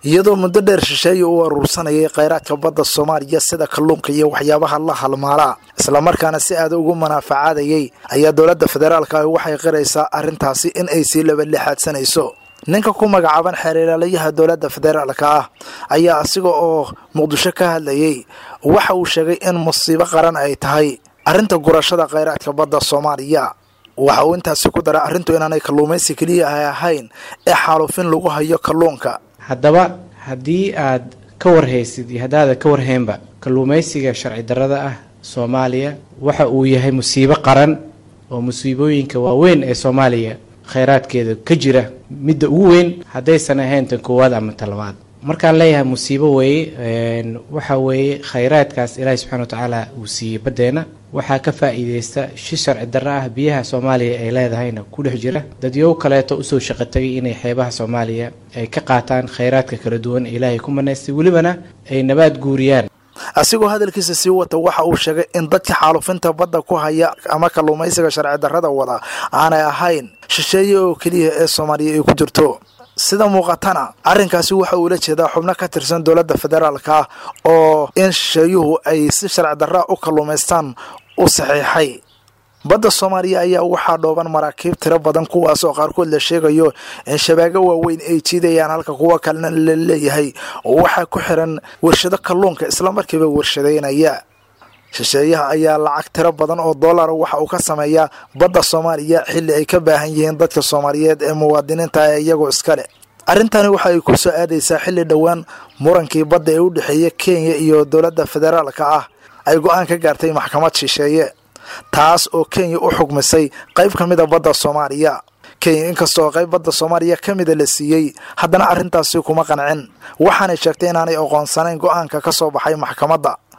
iyadoo muddo dheer shisheeye u aruursanayay khayraadka badda soomaaliya sida kalluunka iyo waxyaabaha la halmaalaa islamarkaana si aada ugu manaafacaadayay ayaa dowladda federaalka ah waxay qiraysaa arrintaasi in ay sii labalixaadsanayso ninka ku magacaaban xeerilaalayaha dowladda federaalka ah ayaa asiga oo muqdisho ka hadlayay waxa uu sheegay in musiibo qaran ay tahay arrinta gurashada khayraadka badda soomaaliya waxa uu intaasi ku daray arrintu inaanay kalluumaysi keliya ay ahayn ee xaalufin lagu hayo kalluunka haddaba haddii aad ka warhaysid iyo haddaadan ka warhaynba kalluumaysiga sharci darrada ah soomaaliya waxa uu yahay musiibo qaran oo musiibooyinka waaweyn ee soomaaliya khayraadkeeda ka jira midda ugu weyn haddaysan ahayn tan koowaad ama tan labaad markaan leeyahay musiibo weeye waxa weeye khayraadkaas ilaahi subxana wa tacaala uu siiyey baddeena waxaa ka faa'iideysta shi sharci darro ah biyaha soomaaliya ay leedahayna ku dhex jira dadyow kaleeto usoo shaqo tagay inay xeebaha soomaaliya ay ka qaataan khayraadka kala duwan ee ilaahay ku manaystay welibana ay nabaad guuriyaan asigoo hadalkiisa sii wata waxa uu sheegay in dadka xaalufinta badda ku haya ama kalluumaysiga sharci darrada wada aanay ahayn shisheeye oo keliya ee soomaaliya ay ku jirto sida muuqatana arrinkaasi waxa uula jeedaa xubno ka tirsan dowladda federaalka ah oo in shisheeyuhu ay si sharci darraa u kalluumaystaan u saxiixay badda soomaaliya ayaa waxaa dhooban maraakiib tiro badan kuwaas oo qaarkood la sheegayo in shabaago waaweyn ay jiidayaan halka kuwa kalena la leeyahay waxaa ku xiran warshado kalluunka islamarkiiba warshadeynaya shisheeyaha ayaa lacag tiro badan oo dollara waxa uu ka sameeyaa badda soomaaliya xilli ay ka baahan yihiin dadka soomaaliyeed ee muwaadiniinta ee iyagoo iskale arrintani waxa ay ku soo aadaysaa xilli dhowaan murankii badda ee u dhexeeya kenya iyo dowladda federaalka ah ay go-aan ka gaartay maxkamad shisheeye taas oo kenya u xugmisay qayb ka mida badda soomaaliya kenya inkastoo qayb badda soomaaliya ka mida la siiyey haddana arrintaasi kuma qancin waxaanay sheegtay inaanay aqoonsanayn go-aanka ka soo baxay maxkamadda